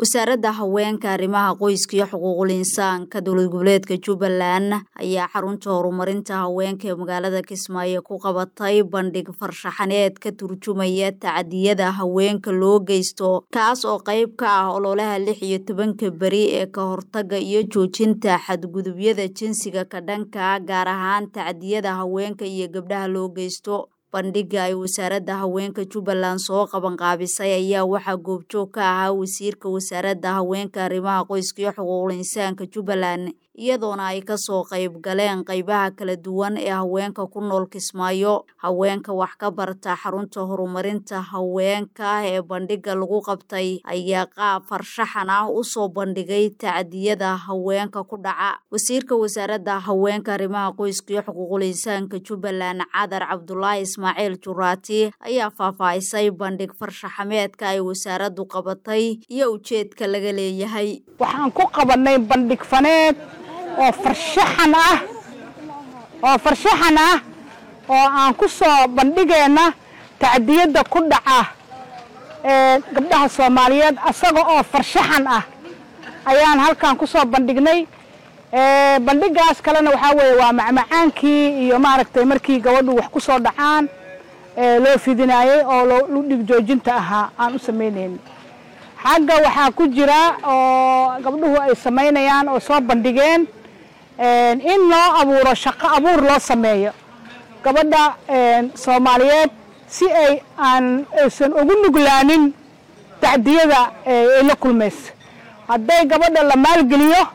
wasaaradda haweenka arrimaha qoyska iyo xuquuqul insaanka dowlad goboleedka jubbaland ayaa xarunta horumarinta haweenka ee magaalada kismaayo ku qabatay bandhig farshaxaneed ka turjumaya tacadiyada haweenka loo geysto kaas oo qayb ka ah ololaha lix iyo tobanka beri ee ka hortaga iyo joojinta xadgudubyada jinsiga ka dhanka gaar ahaan tacadiyada haweenka iyo gabdhaha loo geysto bandhiga ay wasaaradda haweenka jubbaland soo qabanqaabisay ayaa waxaa goobjoog ka ahaa wasiirka wasaaradda haweenka arrimaha qoyska iyo xuquuqul insaanka jubbaland iyadoona ay kasoo qayb galeen qaybaha kala duwan ee haweenka ku nool kismaayo haweenka wax ka barta xarunta horumarinta haweenka ee bandhiga lagu qabtay ayaa qaab farshaxan ah usoo bandhigay tacdiyada haweenka ku dhaca wasiirka wasaaradda haweenka arrimaha qoyska iyo xuquuqul insaanka jubbaland cadar cabdulaahi ismaaciil juraati ayaa faahfaahisay bandhig farshaxameedka ay wasaaraddu qabatay iyo ujeedka laga leeyahay waxaan ku qabanay bandhig faneed oo farshaxan ah oo farshaxan ah oo aan ku soo bandhigayna tacdiyadda ku dhaca ee gabdhaha soomaaliyeed asaga oo farshaxan ah ayaan halkan ku soo bandhignay bandhigaas kalena waxaa weeye waa macmacaankii iyo maaragtay markii gabadhu wax ku soo dhacaan loo fidinaayey oo ludhig joojinta ahaa aan u samaynayn xagga waxaa ku jira oo gabdhuhu ay samaynayaan oo soo bandhigeen in loo abuuro shaqo abuur loo sameeyo gabadha soomaaliyeed si ay aan aysan ugu nuglaanin tacdiyada ay la kulmayso hadday gabadha la maalgeliyo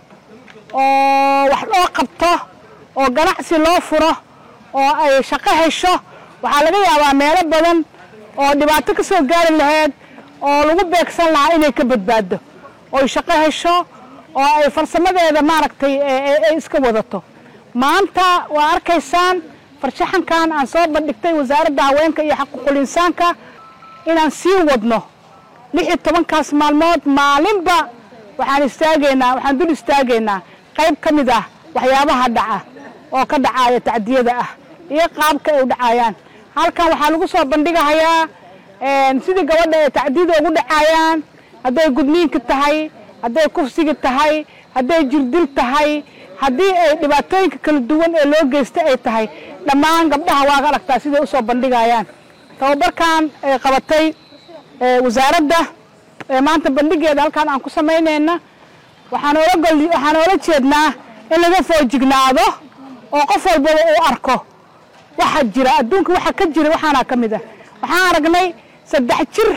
oo wax loo qabto oo ganacsi loo furo oo ay shaqo hesho waxaa laga yaabaa meelo badan oo dhibaato ka soo gaari lahayd oo lagu beegsan lahaa inay ka badbaado oy shaqo hesho oo ay farsamadeeda maaragtay ay iska wadato maanta waa arkaysaan farshaxankan aan soo bandhigtay wasaaradda haweenka iyo xaquuqul insaanka inaan sii wadno lix iyo tobankaas maalmood maalinba waxaan istaagaynaa waxaan dul istaagaynaa qayb ka mid ah waxyaabaha dhaca oo ka dhacaaya tacdiyada ah iyo qaabka ay u dhacayaan halkan waxaa lagu soo bandhigahayaa sidii gabadha ay tacdiyada ugu dhacaayaan hadday gudniinka tahay hadday kufsiga tahay hadday jirdil tahay haddii ay dhibaatooyinka kala duwan ee loo geysta ay tahay dhammaan gabdhaha waa ka aragtaa siday usoo bandhigayaan tababarkan ay qabatay wasaaradda maanta bandhigeeda halkaan aan ku samaynayna waxaan oola jeednaa in laga foojignaado oo qof walbaba uu arko waxa jira adduunka waxa ka jira waxaana ka mid ah waxaan aragnay saddex jir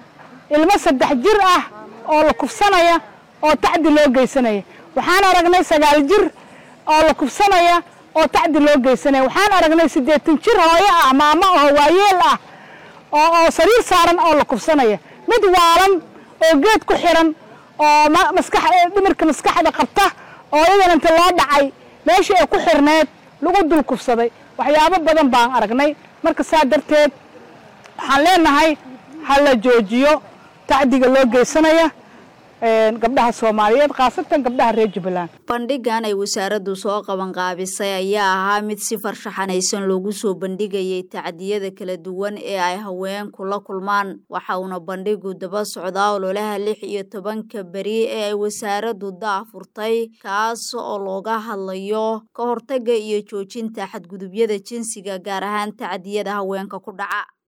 ilmo saddex jir ah oo la kufsanaya oo tacdi loo geysanaya waxaan aragnay sagaal jir oo la kufsanaya oo tacdi loo geysanaya waxaan aragnay siddeetan jir hooyo ah maamo oo waayeel ah oo sariir saaran oo la kufsanaya mid waalan oo geed ku xiran oo maskax dhimirka maskaxda qabta oo iyadan inta loo dhacay meeshii ay ku xirneed lagu dul kufsaday waxyaabo badan baan aragnay marka saa darteed waxaan leenahay ha la joojiyo tacdiga loo geysanaya gabdhaha soomaaliyeed khaasatan gabdhaha reer jubbaland bandhigan ay wasaaraddu soo qabanqaabisay ayaa ahaa mid si farshaxanaysan loogu soo bandhigayay tacdiyada kala duwan ee ay haweenku la kulmaan waxa uuna bandhigu daba socdaa ololaha lix iyo tobanka beri ee ay wasaaraddu daafurtay kaas oo looga hadlayo ka hortaga iyo joojinta xadgudubyada jinsiga gaar ahaan tacdiyada haweenka ku dhaca